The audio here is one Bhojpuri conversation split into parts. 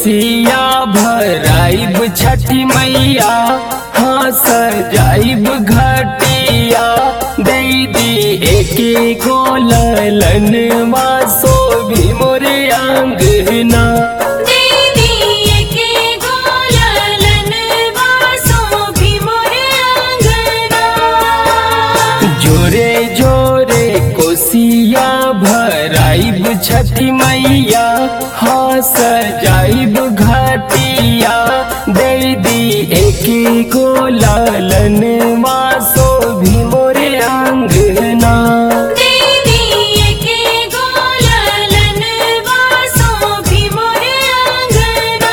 कोसिया भराइब छठी मैया हाँ सजाइब घटिया दैदी एके गोलन वासो भी मोरे अंगना दीदी के गोलन वासो भी मोरे आंगना जोरे जोरे कोसिया भराइब छठी मैया हाँ सजाइब घाटिया दैदी एके गोलन वासो भी मोरे अंगना दीदी के गोलन वासो भी मोरे आंगना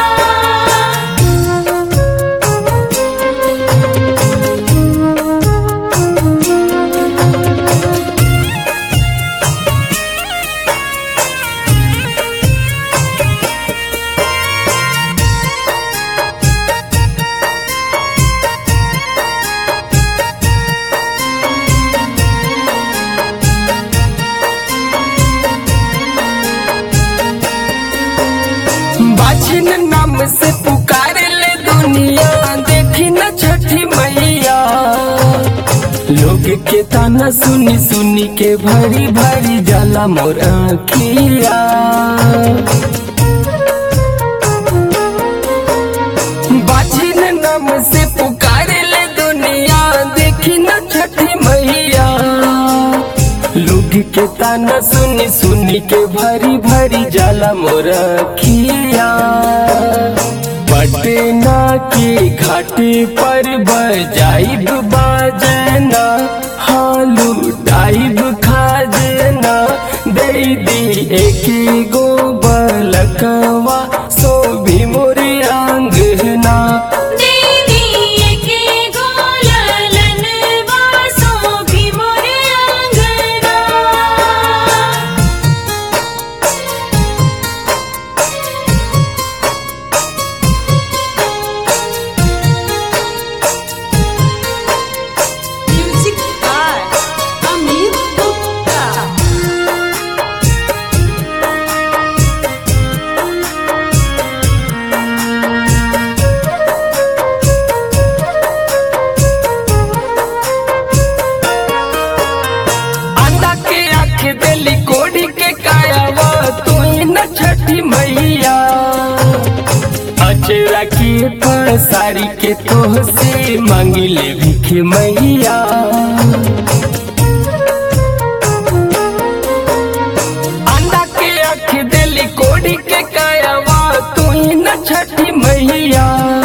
बाछिन नाम से पुकारे ले दुनिया देखी न छठी मैया लोग के ताना सुनी सुनी के भरी भरी जाला मोर आँखिया बाछिन नाम से पुकारे ले दुनिया देखी न छठी मैया लोग के ताना सुनी सुनी के भरी भरी जाला मोर खिया पटना के घाटे पर बजाइब बाजना हालू टाइब खाजना दे दी एक गो बलकवा सो भी मोरे आंगना दीदी के गोलन वासो भी मोरे आंगना Music by Amit Gupta. अंडा के आँख दिली कोड़ी के कायावा तू ही न छठी मैया अचरा के पसारी के तोह से मांगी ले भिख मैया अंडा के आँख दिली कोड़ी के कायावा तू ही न छठी मैया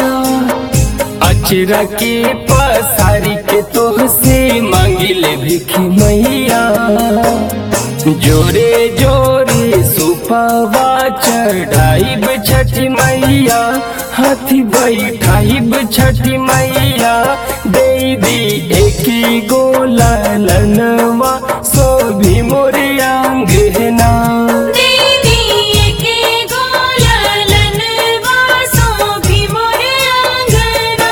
अचरा के पसारी के तोह से मांगिले भिख मैया जोरे जोरे सुपवा चढ़ाइब छठी मैया हाथी बैठाइब छठी मैया दे दी एक गोलनवा सो भी मोरे आंगना दीदी के गोलन वासो भी मोरे आंगना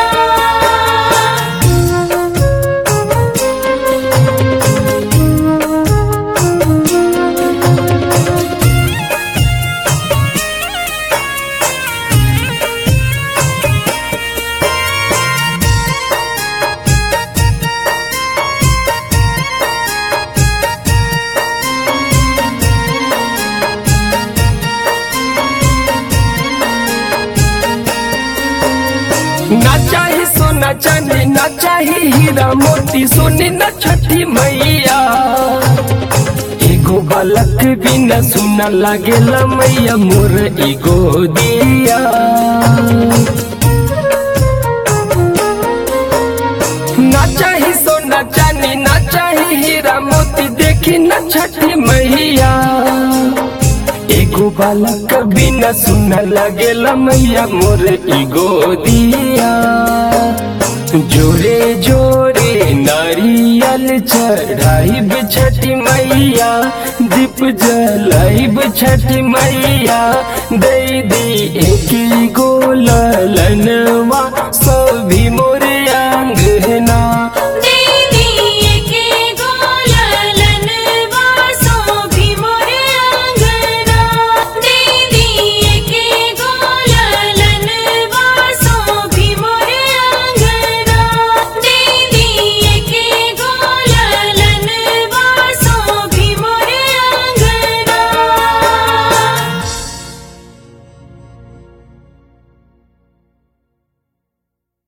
ना चाही सोना चांदी ना चाही हीरा मोती सोनी न छठी मैया एगो बालक भी न सुना लागेला मैया मोर एगो दिया ना चाही सोना चांदी ना चाही हीरा मोती देखी न छठी मैया एगो बालक भी न सुन लगेला मैया मोर एगो दिया जोरे जोरे नारियल चढ़ाइब छठी मैया दीप जलाइब छठी मैया दे दी एक गोलनवा सभी मोर